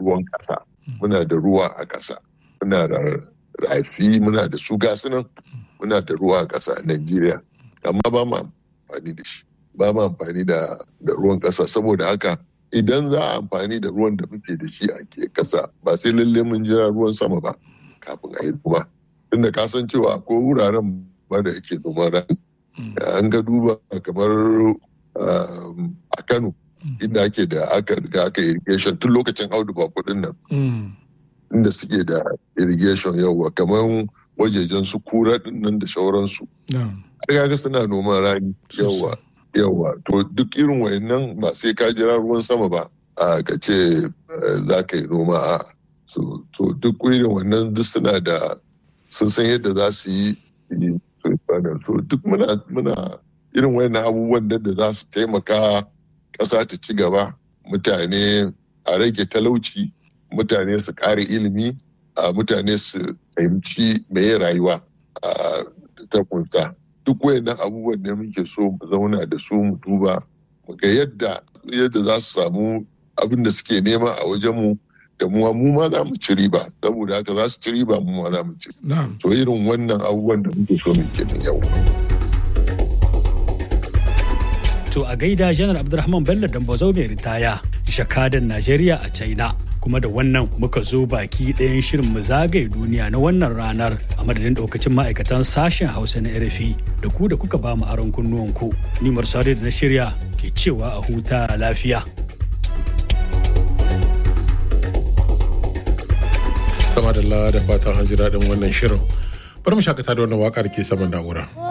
ruwan ƙasa muna da ruwa a ƙasa muna da rafi muna da su gasunan muna da ruwa a ƙasa a Najeriya amma ba mu amfani da shi ba mu amfani da ruwan ƙasa saboda haka idan za a amfani da ruwan da muke da shi a ke ƙasa ba sai lalle mun jira ruwan sama ba kafin a yi noma tunda ka san cewa ko wuraren ba da yake noman rani an ga duba kamar a Kano inda ake da aka riga aka irrigation tun lokacin audu ba kudin nan inda suke da irrigation yawa kamar wajejen su kura nan da shauransu kaga suna noman rani yawa yawa to duk irin wayannan ba sai ka jira ruwan sama ba a ka ce za ka yi noma a to duk irin wannan duk suna da sun san yadda za su yi so duk muna irin wayannan abubuwan da za su taimaka ƙasa ta ci gaba mutane a rage talauci mutane su ƙara ilimi a mutane su fahimci meye rayuwa a ta kunsa duk wayannan abubuwan da muke so mu zauna da su mu duba mu ga yadda yadda za su samu abin da suke nema a wajenmu da mu mu ma za mu ci riba saboda haka za su ci riba mu ma za mu ci so irin wannan abubuwan da muke so mu kenan yau To a gaida Janar Abdulrahman Bello Dambazau mai ritaya, shakadan Najeriya a China. Kuma da wannan muka zo baki ɗayan shirin mu zagaye duniya na wannan ranar a madadin ɗaukacin ma'aikatan sashen Hausa na RFI da ku da kuka ba mu aron kunnuwanku. Ni Marsari da na shirya ke cewa a huta lafiya. Sama da da fatan an ji daɗin wannan shirin. Bari mu shakata da wannan waƙar ke saman na'ura.